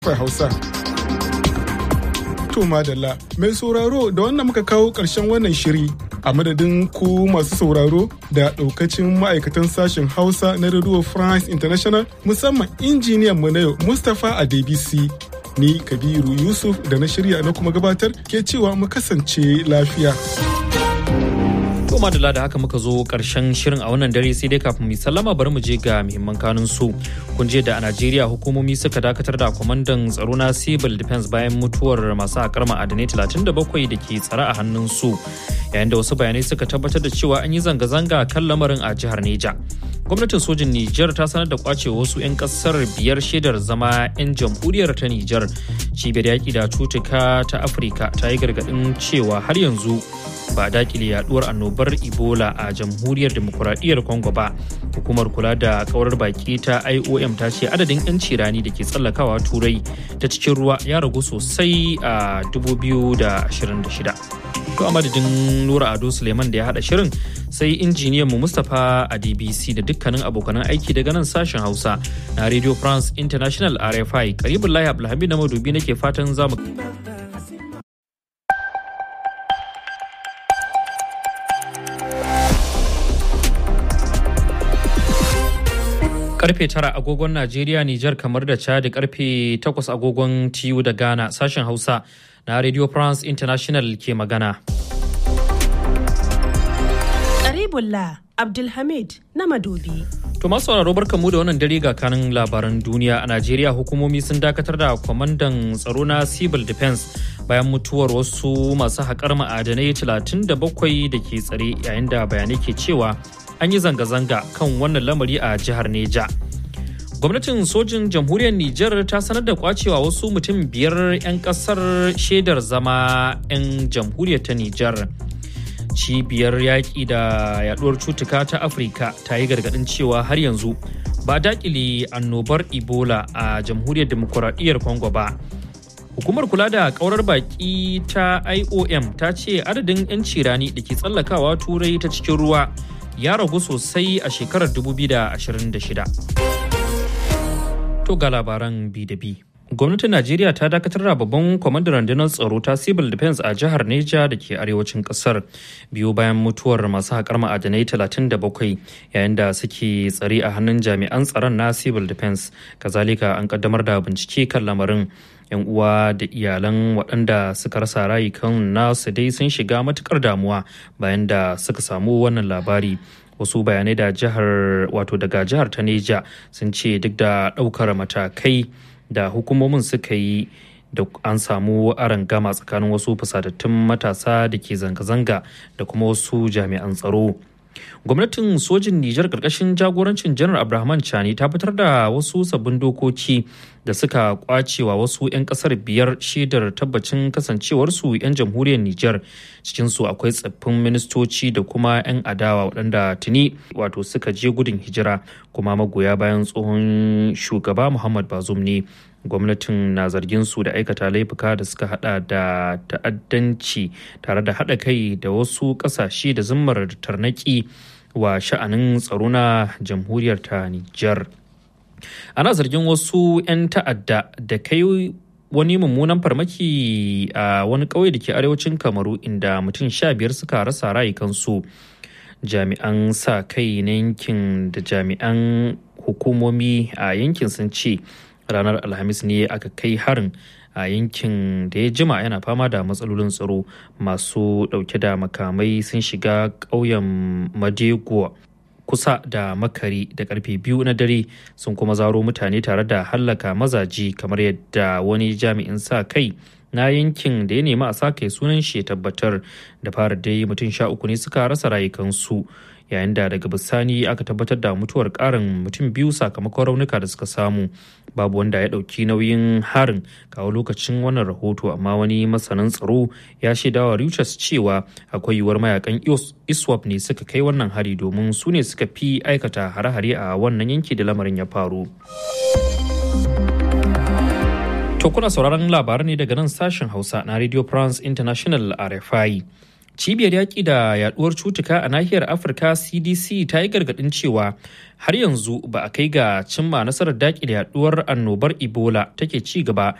Hausa. To madalla mai sauraro da wannan muka kawo ƙarshen wannan shiri a madadin ku masu sauraro da ɗaukacin ma'aikatan sashen Hausa na Radio France International musamman injiniyan mu na yau Mustapha Adebisi. Ni Kabiru Yusuf da na shirya na kuma gabatar ke cewa mu kasance lafiya. To madalla da haka muka zo karshen shirin a wannan dare sai dai kafin mu sallama bari mu je ga muhimman kanun su. Kun je da a Najeriya hukumomi suka dakatar da kwamandan tsaro na Civil Defense bayan mutuwar masu haƙar ma'adanai 37 da ke tsare a hannun su. Yayin da wasu bayanai suka tabbatar da cewa an yi zanga-zanga kan lamarin a jihar Neja. Gwamnatin sojin Nijar ta sanar da kwace wasu 'yan kasar biyar shaidar zama 'yan jamhuriyar ta Nijar. Cibiyar yaƙi da cutuka ta Afirka ta yi gargaɗin cewa har yanzu ba dakile yaduwar annobar ebola a jamhuriyar demokuraɗiyyar congo ba hukumar kula da kaurar baki ta iom ta ce adadin 'yanci rani da ke tsallakawa turai ta cikin ruwa ya ragu sosai a 2026 to a madadin nura ado suleiman da ya hada shirin sai injiniyan mu mustapha a dbc da dukkanin abokanan aiki daga nan sashen hausa na radio france international rfi karibin lahi abdulhamid na madubi nake fatan zamu karfe tara agogon Najeriya, Nijar kamar da Chad karfe takwas agogon TU da Ghana sashen Hausa na Radio France International ke magana. Karibullah Abdulhamid na Madobi. To masu sauraro barkanmu da wannan dare ga kanin labaran duniya a Najeriya hukumomi sun dakatar da kwamandan tsaro na Civil Defense bayan mutuwar wasu masu haƙar ma'adanai 37 da ke tsare yayin da bayanai ke cewa an yi zanga-zanga kan wannan lamari a jihar Neja. Gwamnatin sojin jamhuriyar Nijar ta sanar da kwacewa wasu mutum biyar 'yan kasar shaidar zama 'yan jamhuriyar ta Nijar. Cibiyar yaƙi da yaduwar cutuka ta Afirka ta yi gargaɗin cewa har yanzu ba daƙile annobar Ebola a jamhuriyar demokuraɗiyyar Congo ba. Hukumar kula da ƙaurar baƙi ta IOM ta ce adadin 'yan cirani da ke tsallakawa turai ta cikin ruwa ya ragu sosai a shekarar 2026. To ga labaran bi da bi. Gwamnatin Najeriya ta dakatar da babban kwamandan rundunar tsaro ta Civil Defense a jihar Neja da ke arewacin kasar biyu bayan mutuwar masu haƙar ma'adanai 37 yayin da suke tsare a hannun jami'an tsaron na Civil Defense. Kazalika an kaddamar da bincike kan lamarin. 'yan uwa da iyalan waɗanda suka rasa rayukan nasu dai sun shiga matukar damuwa bayan da suka samu wannan labari wasu bayanai da jihar wato daga jihar ta neja sun ce duk da ɗaukar matakai da hukumomin suka yi da an samu gama tsakanin wasu fusatattun matasa da ke zanga-zanga da kuma wasu jami'an tsaro gwamnatin sojin nijar karkashin jagorancin janar abrahaman chani ta fitar da wasu sabbin dokoki da suka kwacewa wasu 'yan kasar biyar shaidar tabbacin kasancewarsu 'yan jamhuriyar nijar cikinsu akwai tsaffin ministoci da kuma 'yan adawa waɗanda tuni wato suka je gudun hijira kuma magoya bayan tsohon shugaba muhammad bazum ne gwamnatin na zargin su da aikata laifuka da suka hada da ta'addanci tare da hada kai da wasu kasashe da zimmar tarnaki wa sha'anin tsaro na jamhuriyar ta Nijar. Ana zargin wasu 'yan ta'adda da kai wani mummunan farmaki a wani ƙauye da ke arewacin kamaru inda mutum sha biyar suka rasa rayukansu jami'an sa kai na yankin da jami'an hukumomi a yankin sun ce ranar alhamis ne aka kai harin a yankin da ya jima yana fama da matsalolin tsaro masu dauke da makamai sun shiga ƙauyen madego kusa da makari da karfe biyu na dare sun kuma zaro mutane tare da hallaka mazaji kamar yadda wani jami'in sa kai na yankin da ya nemi a sa kai sunan shi ya tabbatar da fara dai mutum sha uku ne suka rasa rayukansu yayin da daga bisani aka tabbatar da mutuwar karin mutum biyu sakamakon raunuka da suka samu babu wanda ya ɗauki nauyin harin kawo lokacin wannan rahoto amma wani masanin tsaro ya shaidawa Reuters cewa akwai yiwuwar mayakan iswap ne suka kai wannan hari domin su ne suka fi aikata hare-hare a wannan yanki da lamarin ya faru. To kuna sauraron labaran ne daga nan sashen Hausa na Radio France International RFI. cibiyar yaƙi da yaduwar cutuka a nahiyar afirka cdc ta yi gargaɗin cewa har yanzu ba a kai ga cimma nasarar daƙile yaduwar annobar ebola take ci gaba